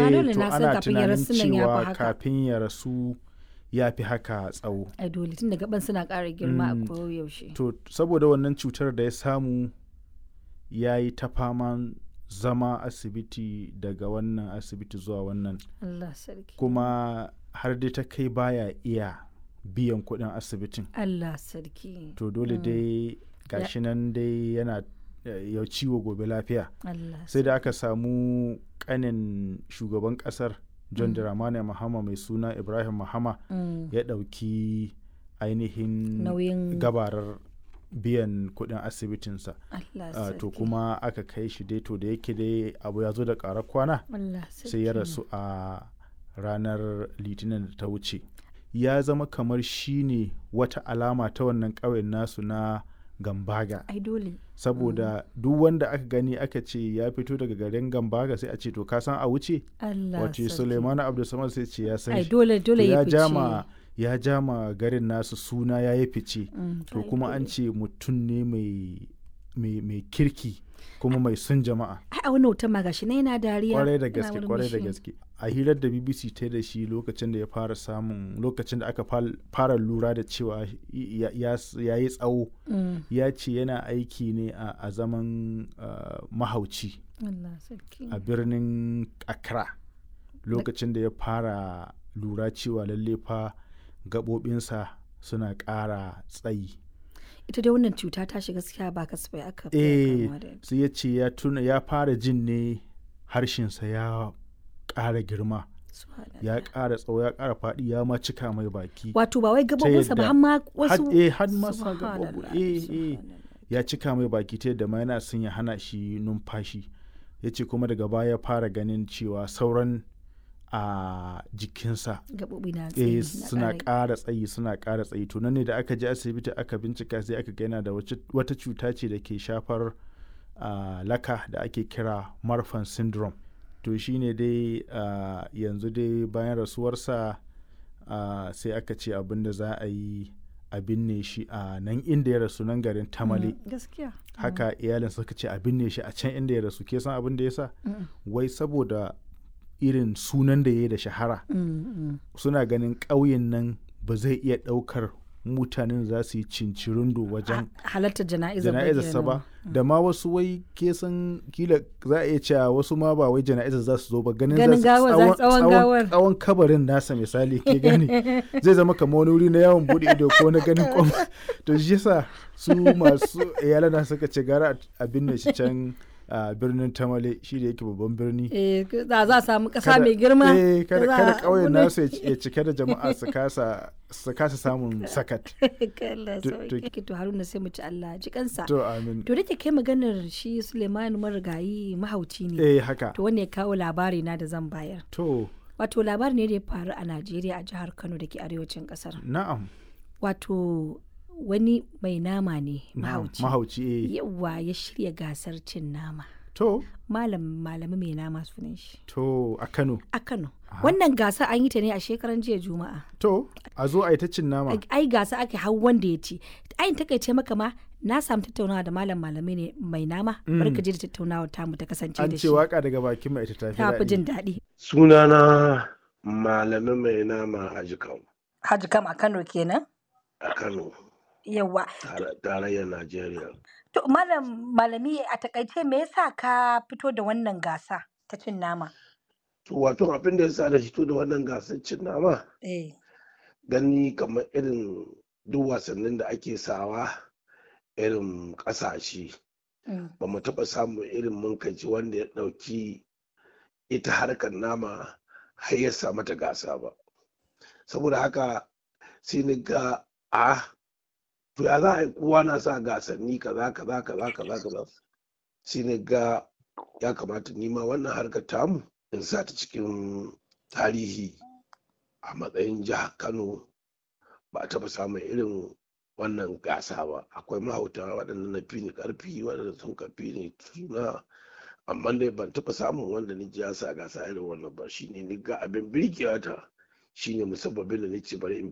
a dole to na san ana kafin ya tunanin rasu nan ya fi cewa haka kafin ya rasu ya fi haka tsawo ai dole tun da gaban suna ƙara girma Mm. a koyaushe to saboda wannan cutar da ya samu ya yi ta faman zama asibiti daga wannan asibiti zuwa wannan Allah sarki kuma har dai ta kai baya iya biyan kuɗin asibitin Allah sarki to dole dai gashi nan dai yana eh, ya ciwo gobe lafiya Allah sai da aka samu kanin shugaban kasar john dramani mahama mai suna ibrahim mahama Mm. ya ɗauki ainihin nauyin gabarar biyan kuɗin asibitinsa Allah Ah, sarki to kuma aka kai shi dai to da yake dai abu ya zo da ƙarar kwana Allah sarki sai ya rasu a ranar litinin da ta wuce ya zama kamar shi ne wata alama ta wannan ƙauyen nasu na gambaga ai dole saboda duk wanda aka gani aka ce ya fito daga garin gambaga sai a ce to ka san a wuce Allah wace sarki suleiman abdulsamad sai ce ya san ai shi dole To dole ya ya fice jama ya jama garin nasu suna ya yi fice Mm, to ai kuma an dole. ce mutum ne mai mai mai kirki kuma mai son jama'a ai a wani hoton ma gashi na yana dariya kwarai da yana gaske kwarai da murmushi. gaske a hirar da bbc ta da shi lokacin da ya fara samun lokacin da aka fal- fara lura da cewa ya ya- ya yi tsawo Mm, ya ce yana aiki ne a a zaman ah, mahauci Allah sarki a birnin accra lokacin da ya fara lura cewa lalle fa gaɓoɓinsa suna ƙara tsayi ita dai wannan cuta ta shiga gaskiya ba kasafai aka fi eh kamuwa da ita. sai ya ce ya tuna ya fara jin ne harshensa ya ƙara girma Subhanallah. ya ƙara tsawo ya ƙara faɗi ya ma cika mai baki wato ba wai gabobinsa ba yadda- har ma wasu had- eh, had ma sa Subhanallah, gaɓoɓi, eh, eh. subhanallah. ya cika mai baki ta yadda ma yana son ya hana shi numfashi ya ce kuma daga baya ya fara ganin cewa sauran a jikinsa gabobi na eh tsayi suna na ƙara ƙara tsayi suna ƙara tsayi to nan ne da aka je asibiti aka bincika sai aka ga yana da wace- wata cuta ce da ke shafar ah, laka da ake kira marfan syndrome to shine dai ah, yanzu dai bayan rasuwarsa ah, sai aka ce abin da za a yi a binne shi a nan inda ya rasu nan garin tamale Mm, gaskiya haka iyalin suka ce a binne shi a can inda ya rasu ke san abin da ya sa Mm, wai saboda irin sunan da ya yi da shahara mm, mm. suna ganin ƙauyen nan ba zai iya ɗaukar mutanen za su yi cincirindo wajen halartar jana'izar ba jana'izarsa ba da ma wasu wai ke san kila za a iya cewa wasu ma ba wai jana'izar za su zo ba ganin Ganin za su gawar, za- tsawon gawar. tsawon kabarin nasa misali ke gani zai zama kamar wani wuri na yawon bude ido ko na ganin kwam to shi yasa su masu iyalan na suka ce gara a binne shi can a birnin tamale shi da yake babban birni eh za za a samu ƙasa kada- mai girma eh, kada da za kada a ƙauyen gudu. nasu ya ci- ya cike da jama'a su kasa su kasa samun sakat Allah To- sauki to Haruna sai mu ci Allah ji kansa to amin to da ke kai maganar shi Suleiman marigayi mahauci ne eh haka to wanne ya kawo labari na da zan bayar to wato labari ne da ya faru a Najeriya a jihar Kano da ke arewacin kasar na'am wato wani mai nama ne na'am, mahauci mahauci eh yawa ya shirya gasar cin nama to malam malami mai nama sunan shi to a Kano a Kano wannan gasa an yi ta ne a shekaran jiya juma'a to a zo a yi ta cin nama ai gasa ake hau wanda ya ci ayin takaice maka ma na samu tattaunawa da malam malami ne mai nama barka ji da tattaunawa tamu ta kasance an da ce shi waka daga bakin mai ita ta fi tafi jin daɗi daɗi sunana malami mai nama a jikan Haji kam a Kano kenan a kano yawa tare- tarayyar najeriya to malam malami a takaice me yasa ka fito da wannan gasa ta cin nama to wato abin da ya sa da fito da wannan gasar cin nama eh gani kamar irin duk wasannin da ake sawa irin ƙasashe mm, ba mu taɓa samun irin munkaci wanda ya ɗauki ita harkar nama har ya sa mata gasa ba saboda haka sai ni ga a to ya za a yi kowa na sa gasanni kaza kaza kaza kaza kaza sai ni ga ya kamata nima wannan harkar tamu in sa ta cikin tarihi a matsayin jihar kano ba a taɓa samun irin wannan gasa ba akwai mahauta waɗanda na fi ni ƙarfi waɗanda sun kafi ni suna amma dai ban taɓa samun wanda ni ji ya sa gasa irin wannan ba shine ni ga abin birgewa ta shine musabbabin da ni ce bari in